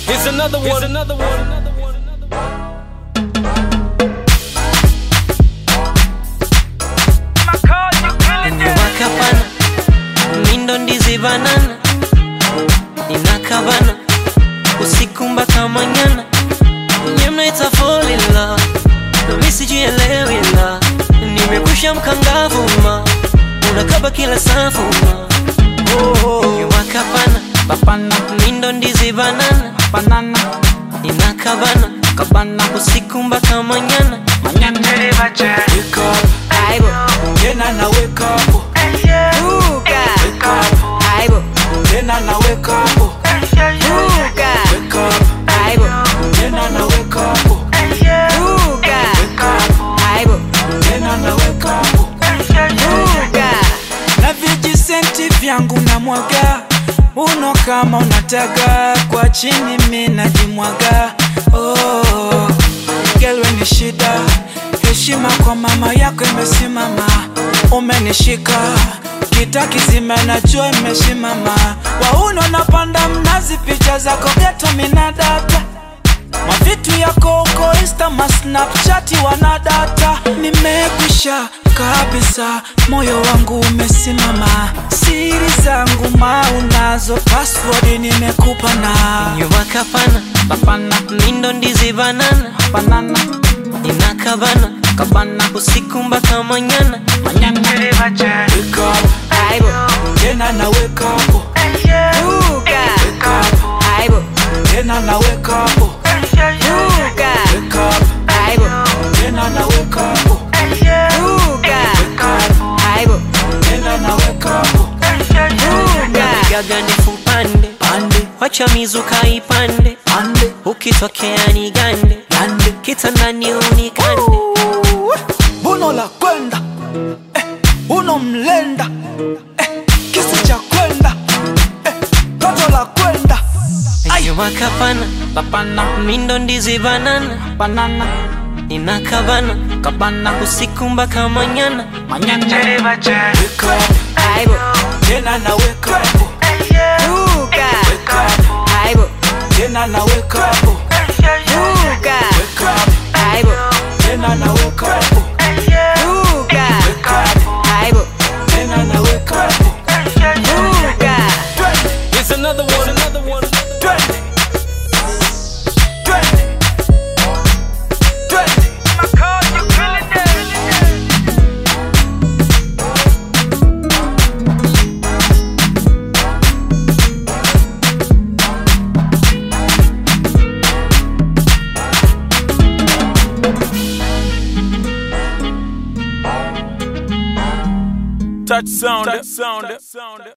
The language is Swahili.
Here's another one. Here's another one. wakapana mindo ndizi banana inakabana usiku mpaka manyana nye mnaita fall in love nami sijielewi la nimekusha mkangavuma unakaba kila safuma wakapana Papana, mindo ndizi banana banana, inakabana kabana, usiku mpaka manyana manyana. Wake up, aibo tena na wake up, Buka. wake up, aibo tena na wake up, Buka. wake up, aibo tena na wake up, Buka. wake up, aibo tena na wake up. Buka. na vijisenti vyangu na mwaga uno kama unataka kwa chini mi najimwaga oh, gelwe ni shida heshima kwa mama yako imesimama umenishika kita kizima najua imesimama wauno napanda mnazi picha zako geto minadata mavitu yako uko insta masnapchati wanadata nimekwisha kabisa moyo wangu umesimama siri zangu maunazo password nimekupa na wakapana papana mindo ndizi banana banana inakabana kabana usiku mpaka manyana manyana wake up aibo tena na wake up Buka. wake up aibo tena na wake up Buka. wake up aibo tena na wake up Buka. wake up aibo tena na wake up Buka. gaga ndefu pande pande wacha mizuka ipande ande ukitokea ni gande ande kitandani unikande buno la kwenda eh, uno mlenda eh, kisi cha kwenda eh, toto la kwenda wakapana papana mindo ndizi banana banana inakabana kabana usiku mpaka manyana manyana wake up aibo tena na wake up Buka. wake up aibo tena na wake up Buka. wake up aibo tena na wake up Buka. wake up aibo tena na wake up Buka. twende Here's another one. Another one. twende twende twende Touch sound. Touch sound.